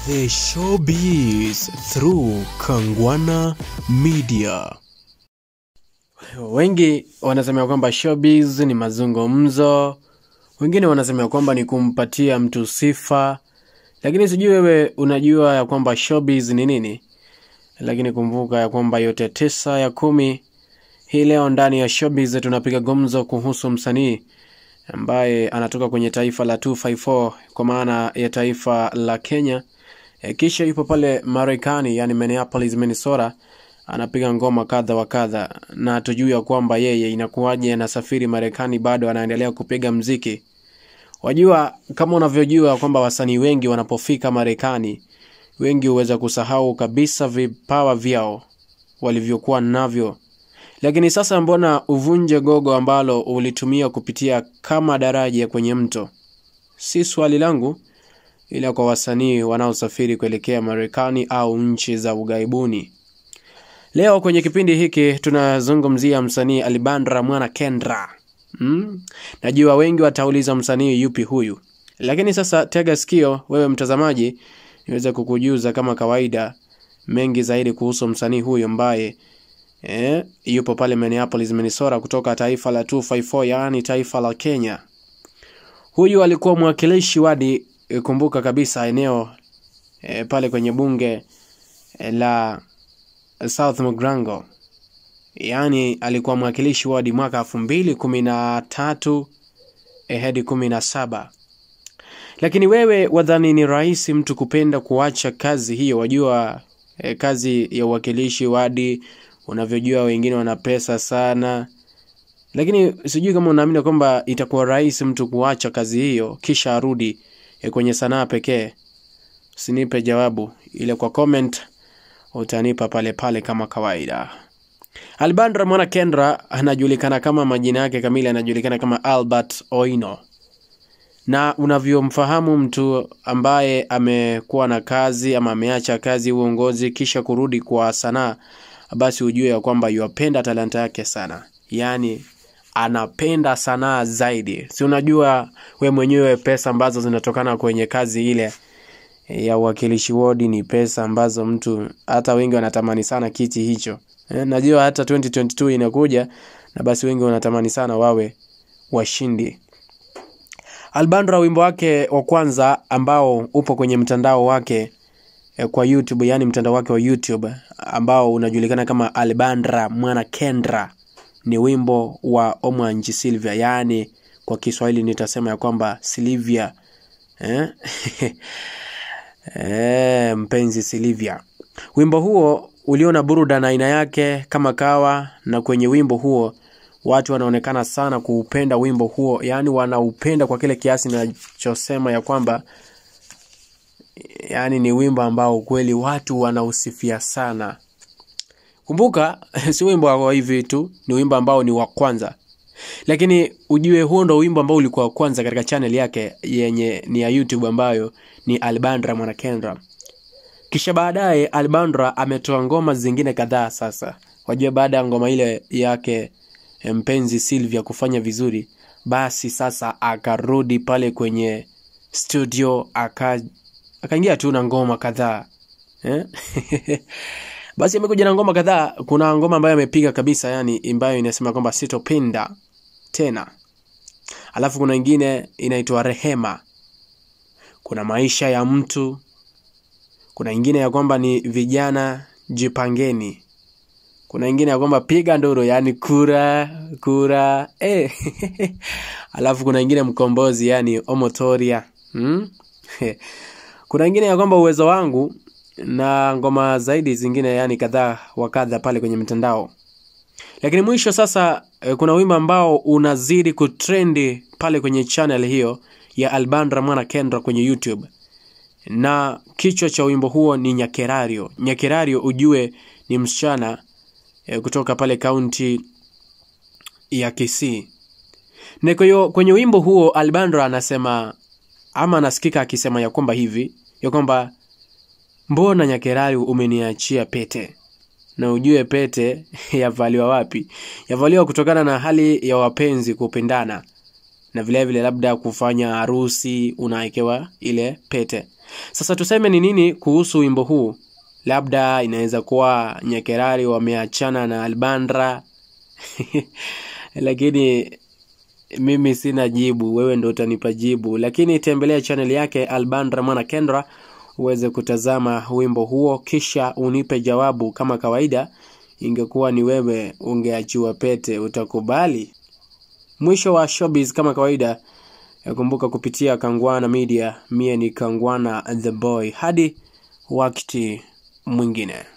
The showbiz through Kangwana Media. Wengi wanasema kwamba showbiz ni mazungumzo, wengine wanasema kwamba ni kumpatia mtu sifa, lakini sijui wewe unajua ya kwamba showbiz ni nini? Lakini kumbuka ya kwamba yote tisa ya kumi hii leo ndani ya showbiz tunapiga gumzo kuhusu msanii ambaye anatoka kwenye taifa la 254 kwa maana ya taifa la Kenya. E, kisha yupo pale Marekani, yani Minneapolis, Minnesota, anapiga ngoma kadha wa kadha, na tujui ya kwamba yeye inakuwaje anasafiri Marekani bado anaendelea kupiga mziki. Wajua, kama unavyojua kwamba wasanii wengi wanapofika Marekani, wengi huweza kusahau kabisa vipawa vyao walivyokuwa navyo lakini sasa mbona uvunje gogo ambalo ulitumia kupitia kama daraja kwenye mto? Si swali langu, ila kwa wasanii wanaosafiri kuelekea Marekani au nchi za ughaibuni. Leo kwenye kipindi hiki tunazungumzia msanii Alibandra Mwana Kendra. Hmm? Najua wengi watauliza msanii yupi huyu, lakini sasa tega sikio wewe mtazamaji, niweze kukujuza kama kawaida mengi zaidi kuhusu msanii huyu ambaye eh, yupo pale Minneapolis, Minnesota kutoka taifa la 254 yaani taifa la Kenya. Huyu alikuwa mwakilishi wadi, eh, kumbuka kabisa eneo eh, pale kwenye bunge eh, la South Mugrango, yaani alikuwa mwakilishi wadi mwaka elfu mbili kumi na tatu eh, hadi kumi na saba. Lakini wewe wadhani ni rahisi mtu kupenda kuacha kazi hiyo? Wajua eh, kazi ya uwakilishi wadi unavyojua wengine wana pesa sana, lakini sijui kama unaamini kwamba itakuwa rahisi mtu kuacha kazi hiyo kisha arudi eh, kwenye sanaa pekee. Usinipe jawabu, ile kwa comment utanipa pale pale kama kawaida. Albandra Mwana Kendra anajulikana kama majina yake kamili, anajulikana kama Albert Oino, na unavyomfahamu mtu ambaye amekuwa na kazi ama ameacha kazi uongozi kisha kurudi kwa sanaa basi ujue ya kwamba yuapenda talanta yake sana, yaani anapenda sanaa zaidi. Si unajua we mwenyewe pesa ambazo zinatokana kwenye kazi ile ya uwakilishi wodi ni pesa ambazo mtu hata wengi wanatamani sana kiti hicho. Eh, najua hata 2022 inakuja na basi wengi wanatamani sana wawe washindi. Albandra wimbo wake wa kwanza ambao upo kwenye mtandao wake eh, kwa YouTube, yani mtandao wake wa YouTube ambao unajulikana kama Albandra Mwana Kendra ni wimbo wa Omwanji Silvia, yani kwa Kiswahili nitasema ya kwamba Silvia eh? eh, mpenzi Silvia. Wimbo huo uliona buruda na aina yake kama kawa, na kwenye wimbo huo watu wanaonekana sana kuupenda wimbo huo, yaani wanaupenda kwa kile kiasi ninachosema ya kwamba yaani ni wimbo ambao kweli watu wanausifia sana. Kumbuka si wimbo wa hivi tu, ni wimbo ambao ni wa kwanza, lakini ujue huo ndo wimbo ambao ulikuwa wa kwanza katika channel yake yenye ni ya YouTube ambayo ni Albandra Mwanakendra. Kisha baadaye Albandra ametoa ngoma zingine kadhaa. Sasa wajua, baada ya ngoma ile yake mpenzi Sylvia kufanya vizuri, basi sasa akarudi pale kwenye studio aka akaingia tu na ngoma kadhaa eh? Basi amekuja na ngoma kadhaa. Kuna ngoma ambayo amepiga kabisa, yani ambayo inasema kwamba sitopenda tena, alafu kuna ingine inaitwa Rehema, kuna maisha ya mtu, kuna ingine ya kwamba ni vijana jipangeni, kuna ingine ya kwamba piga nduru, yani kura kura eh. alafu kuna ingine mkombozi, yani omotoria hmm? kuna ingine ya kwamba uwezo wangu na ngoma zaidi zingine yani kadhaa wa kadha pale kwenye mitandao. Lakini mwisho sasa eh, kuna wimbo ambao unazidi kutrendi pale kwenye channel hiyo ya Albandra Mwana Kendra kwenye YouTube, na kichwa cha wimbo huo ni Nyakerario. Nyakerario ujue ni msichana eh, kutoka pale kaunti ya Kisii. Na kwa hiyo kwenye wimbo huo Albandra anasema ama anasikika akisema ya kwamba hivi ya kwamba mbona Nyakerari umeniachia pete, na ujue pete yavaliwa wapi? Yavaliwa kutokana na hali ya wapenzi kupendana, na vilevile vile labda kufanya harusi unawekewa ile pete. Sasa tuseme ni nini kuhusu wimbo huu? Labda inaweza kuwa Nyakerari wameachana na Albandra lakini mimi sina jibu, wewe ndo utanipa jibu. Lakini tembelea channel yake Albandra Mwana Kendra uweze kutazama wimbo huo, kisha unipe jawabu. Kama kawaida, ingekuwa ni wewe ungeachiwa pete, utakubali? Mwisho wa showbiz kama kawaida, kumbuka kupitia Kangwana Media. Mie ni Kangwana the boy, hadi wakati mwingine.